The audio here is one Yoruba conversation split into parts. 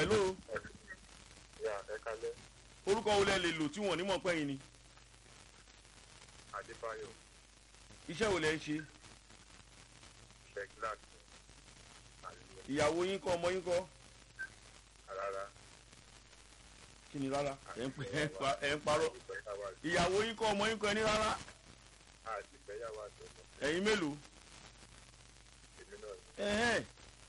hello Ya ẹ kalẹ́ orúkọ wo lẹ lè lò tí wọn ní mọ̀ pẹ́yìn ni Adébáyọ̀ iṣẹ́ wo lẹ ń ṣe Sheglak Àlùyẹ ìyàwó yín kọ́ ọmọ yín kọ́ Rárá kí ni rárá ẹ̀ ń pẹ́- ẹ̀ ń pa- ẹ̀ ń parọ́ ìyàwó yín kọ́ ọmọ yín kọ́ ẹ ní rárá Àti ìgbéyàwó àtọ̀mọ́ ẹ̀yin mélòó èmi náà ni ẹ̀hẹ́n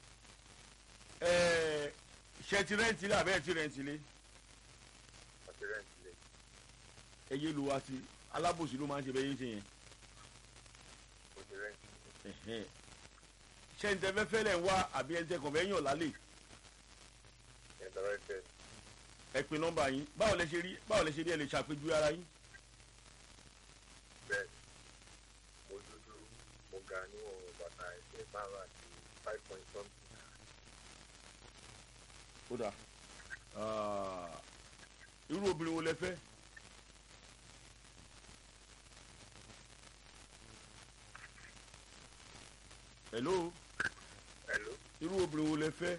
ẹ̀ ṣe ti rẹ́ǹtì lé àbẹ́ẹ̀ ti rẹ́ǹtì lé àti rẹ́ǹtì lè ẹ̀yẹ lu wa sí alábòsí ló máa ń ṣe bẹ́ẹ̀ yín ṣe yẹn mo ti rẹ́ǹtì lè ẹ̀hẹ́n ṣé ń tẹ fẹ́ fẹ́ lẹ̀ ń wá àbí ẹ̀ ń tẹ kàn fẹ́ yàn lálẹ́ ẹ̀ lọ́wọ́ ẹ̀fẹ́ ẹ pe nọ́mbà yín báwo lẹ ṣe rí báwo lẹ ṣe rí ẹ lè ṣàpèjúwe ara yín bẹ́ẹ̀ mo dúdú mo ga níwọ̀n bàtà ẹ̀sẹ̀ márùn àti five point something ó dà Ah, irú obìnrin wo lẹ fẹ́ hello Hello irú obìnrin wo lẹ fẹ́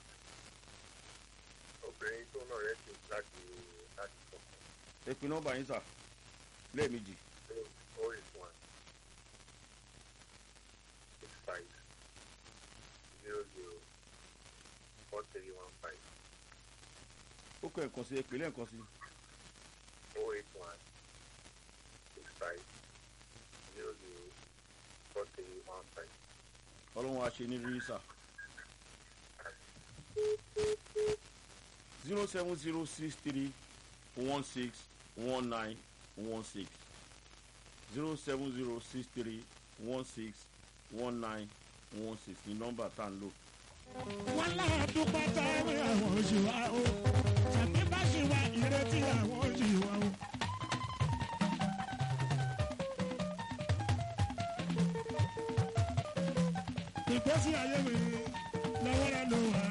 obìnrin tó náà rẹ́ǹtì láti láti kọ̀ọ̀kan ẹ pe nọ́mbà yín sà lẹ́ẹ̀mejì ó rí fún wa six five zero zero four three one five ó kọ ẹ̀kan sí ẹ pè lẹ́ẹ̀kan sí ó rí fún wa six five zero zero four three one five. ọlọ́run á ṣe ní rí sà zero seven zero six three one six one nine one six zero seven zero six three one six one nine one six ní nọ́mbà tá à ń lò. wọ́n láàdún pátá wí àwọn oṣù wa o tàbí bá ṣe wá ìrètí àwọn oṣù wa o. ìgbésí ayé mi lọ́wọ́ rẹ̀ ló wà.